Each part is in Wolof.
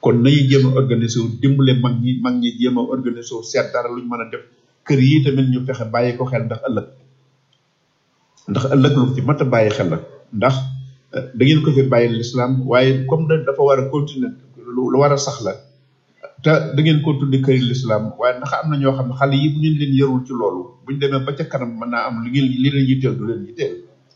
kon nañu jéem a organiser wu dimbale mag ñi mag ñi jéem a organiser wu seet dara luñ mën a def kër yi tamit ñu fexe bàyyi ko xel ndax ëllëg ndax ëllëg lu ci mat a bàyyi xel la ndax da ngeen ko fi bàyyi l'islam waaye comme da dafa war a continuer lu war a sax la te da ngeen ko tuddi këri l'islam waaye ndax am na ñoo xam ne xale yi bu ngeen leen yarul ci loolu buñ demee ba ca kanam mën naa am li ngeen li leen yitteel du leen yitteel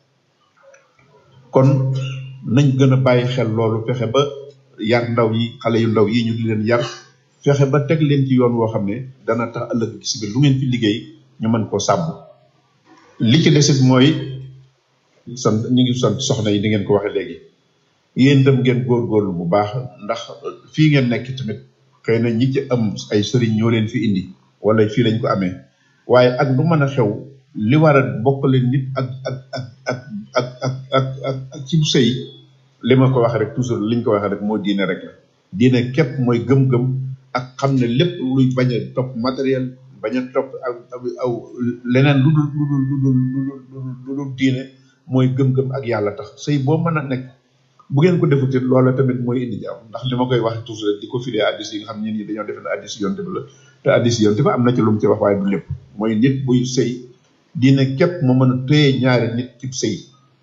kon nañ gën a bàyyi xel loolu fexe ba yar ndaw yi xale yu ndaw yi ñu di leen yar fexe ba teg leen ci yoon woo xam ne dana tax ëllëg ci biir lu ngeen fi liggéey ñu mën koo sàmm li ci desit mooy sant ñu ngi sant soxna yi di ngeen ko waxee léegi yéen itam ngeen góorgóorlu bu baax ndax fii ngeen nekk tamit xëy na ñi ci am ay sëriñ ñoo leen fi indi wala fii lañ ko amee waaye ak lu mën a xew li war a bokkale nit ak ak ak ak ak ak ak ak ak ci sëy li ma ko waxee rek toujours liñ ko waxee rek moo diine rek la diine képp mooy gëm-gëm ak xam ne lépp luy bañ a topp matériel bañ a topp aw aw leneen lu dul lu dul lu dul lu dul lu dul diine mooy gëm-gëm ak yàlla tax sëy boo mën a nekk bu ngeen ko defut it loola tamit mooy indi jàmm ndax li ma koy wax toujours di ko firee addis yi nga xam ne ñi dañoo defe ne addis yonte bi la te addis yonte bi am na ci lu mu ci wax waaye du lépp mooy nit buy sëy diine képp moo mën a téye ñaari nit ci sëy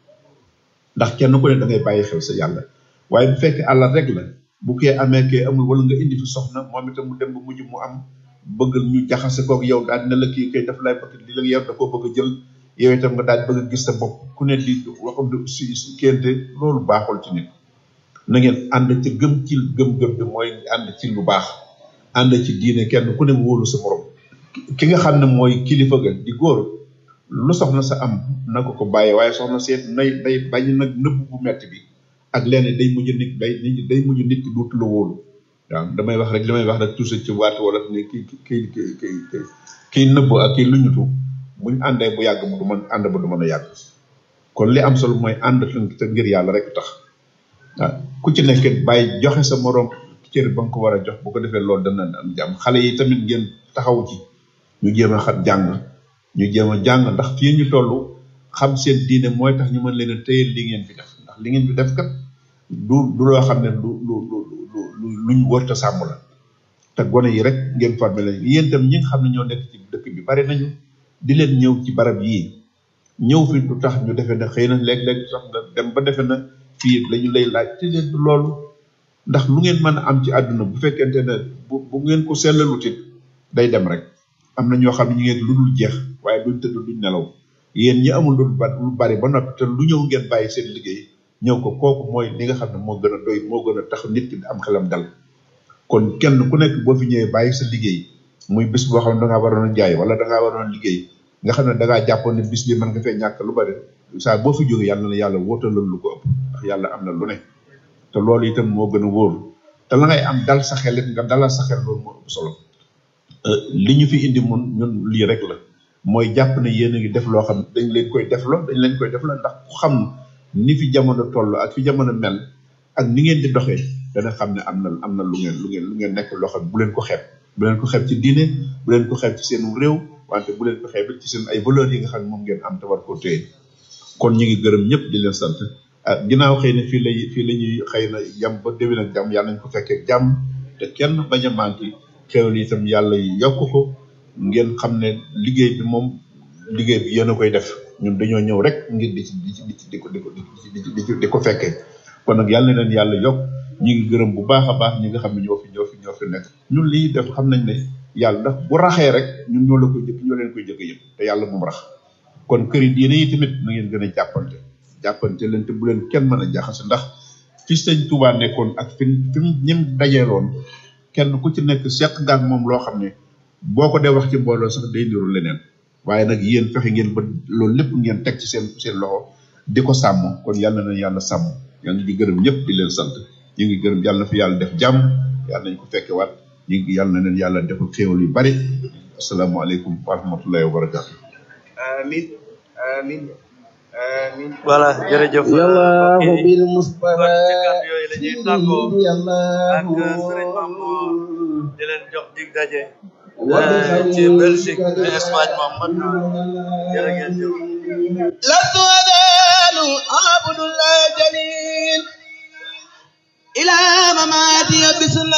ndax kenn ku ne da ngay bàyyi xel sa yàlla waaye bu fekkee àllar rek la bu kee amee kee amul wala nga indi fi soxna moom itam mu dem ba mujj mu am bëgg ñu jaxase kook yow daal ne la kii kay daf lay bëgg li la yow da koo bëgg a jël yow itam nga daal bëgg a gis sa bopp ku ne di waxul si si kénte loolu baaxul ci nit na ngeen ànd ci gëm ci gëm-gëm bi mooy ànd ci lu baax ànd ci diine kenn ku ne wóolu sa morom ki nga xam ne mooy kilifa ga di góor lu soxna sa am na ko ko bàyyee waaye soxna seet nay day bañ nag nëbb bu metti bi ak leneen day mujj nit day day mujj nit ki duutu la wóolu waaw damay wax rek li may wax rek toujours ci waatu wala ne ki ki ki ki ki kii nëbb ak kii luñutu buñ àndee bu yàgg bu du mën ànd ba du mën a yàgg kon li am solo mooy ànd te ngir yàlla rek tax waaw ku ci nekk bàyyi joxe sa morom cër ba nga ko war a jox bu ko defee loolu dana am jàmm xale yi tamit ngeen taxaw ci ñu jéem a xam jàng ñu jéem a jàng ndax fii ñu toll xam seen diine mooy tax ñu mën leen a téye li ngeen fi def ndax li ngeen fi def kat du du loo xam ne lu lu lu lu luñ wërta sàmm la te gone yi rek ngeen formé leen yéen itam ñi nga xam ne ñoo nekk ci dëkk bi bari nañu di leen ñëw ci barab yii ñëw fi du tax ñu defee ne xëy na léeg-léeg sax nga dem ba defee na fii lañu lay laaj te leen du loolu ndax lu ngeen mën a am ci àdduna bu fekkente ne bu bu ngeen ko sellalut it day dem rek am na ñoo xam ne ñu ngeen lu dul jeex waaye duñ tëdd duñ nelaw yéen ñi amul lu lu bari ba noppi te lu ñëw ngeen bàyyi seen liggéey ñëw ko kooku mooy li nga xam ne moo gën a doy moo gën a tax nit ki am xelam dal kon kenn ku nekk boo fi ñëwee bàyyi sa liggéey muy bis boo xam ne dangaa waroon a jaay wala dangaa waroon a liggéey nga xam ne dangaa jàppoon ne bis bi mën nga fee ñàkk lu bari saa boo fi jógee yàlla na yàlla wóotalal lu ko ëpp ndax yàlla am na lu ne te loolu itam moo gën a wóor te la ngay am dal sa xel it nga dalal sa xel loolu moo ëpp solo li ñu fi indi mun ñun lii rek la mooy jàpp ne yéen a ngi def loo xam dañ leen koy def loo dañ leen koy def loo ndax ku xam ni fi jamono toll ak fi jamono mel ak ni ngeen di doxee dana xam ne am na am na lu ngeen lu ngeen lu ngeen nekk loo xam bu leen ko xeeb bu leen ko xeeb ci diine bu leen ko xeeb ci seen réew wante bu leen ko xeeb ci seen ay valeurs yi nga xam ne moom ngeen am te war koo téye kon ñu ngi gërëm ñëpp di leen sant ah ginnaaw xëy na fii lay fii la ñuy xëy na yem ba déwén ak jàmm yàlla nañ ko fekkee jàmm te kenn bañ a manqué xéwal yi itam yàlla yokk ko ngeen xam ne liggéey bi moom liggéey bi yéen a koy def ñun dañoo ñëw rek ngir di ci di ci di ci di ko di ko di ci di ko fekkee kon nag yàlla na leen yàlla yokk ñu ngi gërëm bu baax a baax ñi nga xam ne ñoo fi ñoo fi ñoo fi nekk ñun lii def xam nañ ne yàlla ndax bu raxee rek ñun ñoo la koy jëkk ñoo leen koy jëkk yëpp te yàlla moom rax kon kër yi diine yi tamit na ngeen gën a jàppante jàppante leen te bu leen kenn mën a jaxase ndax fi sëñ Touba nekkoon ak fi fi mu ñim dajeeloon kenn ku ci nekk seq gaag moom loo xam ne boo ko dee wax ci mbooloo sax day niru leneen waaye nag yéen fexe ngeen ba loolu lépp ngeen teg ci seen seen loxo di ko sàmm kon yàlla na yàlla sàmm yaa ngi di gërëm ñëpp di leen sant ñu ngi gërëm yàlla na fi yàlla def jàmm yàlla nañ ko fekke waat ñu ngi yàlla na leen yàlla defal xéewal yu bari asalaamaaleykum wa rahmatullahi wa barakatu amin amin amin voilà jërëjëf yallahu bil mustafa kon ci kàddu yooyu la ñuy tàggoo ak yallahu Serigne Mamour di leen jox dig daje wa bi ci Belgique ci Espagne moom mat na jërë ngeen jëf لست أزال عبد الله جليل إلى مماتي بسنة